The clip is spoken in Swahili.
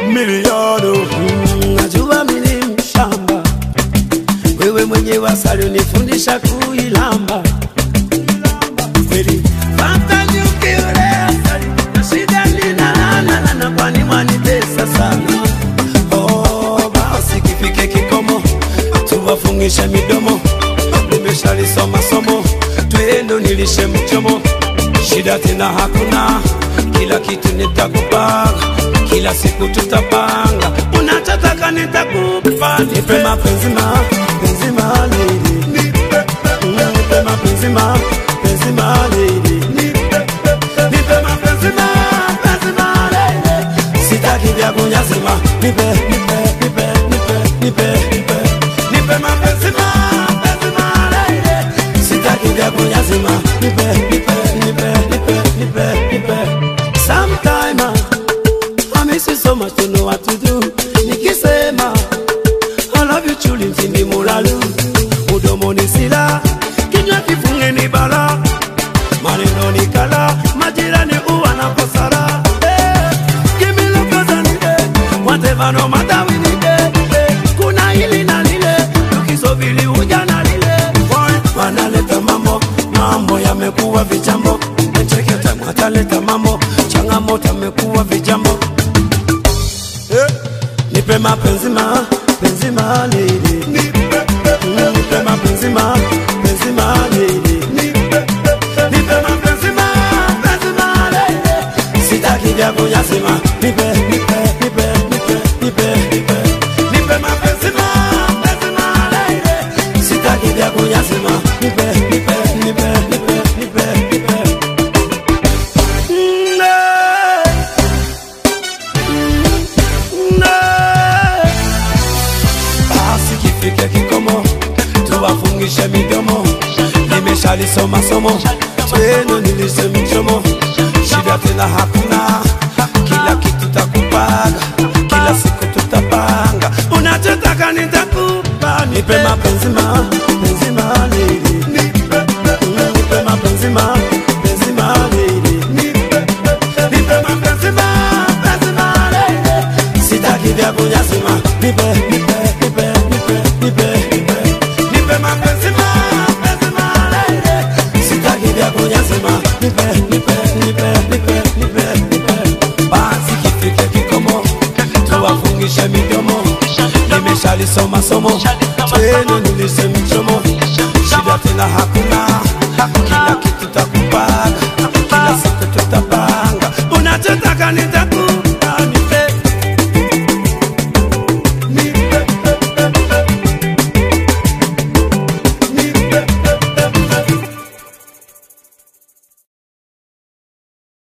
milioni Mm, najua mimi mshamba, wewe mwenyewe asali unifundisha kuilamba kweli. Pata nyuki ule asali, na shida ninanana, kwani mwanitesa sana. Oh, basi kifike kikomo, tuwafungishe midomo. Nimeshalisoma somo, twendo nilishe mchomo, shida tena hakuna, kila kitu nitakupanga, kila siku tutapanga, unachotaka nitakupa, nipe mapenzi ma penzi ma lady, nipe mapenzi ma penzi ma lady, nipe mapenzi ma penzi ma lady, sitaki vya kunyazima, nipe nipe nipe nipe nipe nipe nipe mapenzi ma penzi ma lady, sitaki vya kunyazima, nipe nipe nipe nipe nipe nipe sometime I miss you so much to know what to do. Nikisema I love you truly mtindi mulalu Mudomoni sila kinywa kifunge ni bala maneno ni kala majirani uwa na kosara hey, give me love cause I need it whatever no matter we need it hey, kuna hili na lile tukisubiri uja na lile Boy, wanaleta mambo mambo yamekuwa vijambo cheketa mwataleta mambo changamoto amekuwa vijambo nipe mapenzi ma penzi ma lady Mm, nipe mapenzi ma penzi ma lady nipe mapenzi ma penzi ma lady sitaki vya kunyazima nipe nipe nipe nipe nipe nipe nipe mapenzi ma penzi ma lady sitaki vya kunyazima nipe nipe nipe nipe nipe nipe Mm, eh. basi kifike kikomo tuwafungishe midomo nimeshalisoma somo twenu nilishe mchomo shida tena hakuna kila kitu takupaga kila siku tutapanga unachotaka nitakupa nipe mapenzi ma penzi ma lady Mm, nipe mapenzi ma penzi ma lady nipe mapenzi ma penzi ma lady sitaki vya kunyazima nipe nipe nipe nipe nipe nipe nipe mapenzi ma penzi ma lady sitaki vya kunyazima nipe nipe nipe nipe nipe nipe basi kifike kikomo tuwafungishe midomo nimeshalisoma somo twenu nilishe mchomo shida tena hakuna kila kitu takupaga kila siku tutapanga unachotaka nitakupa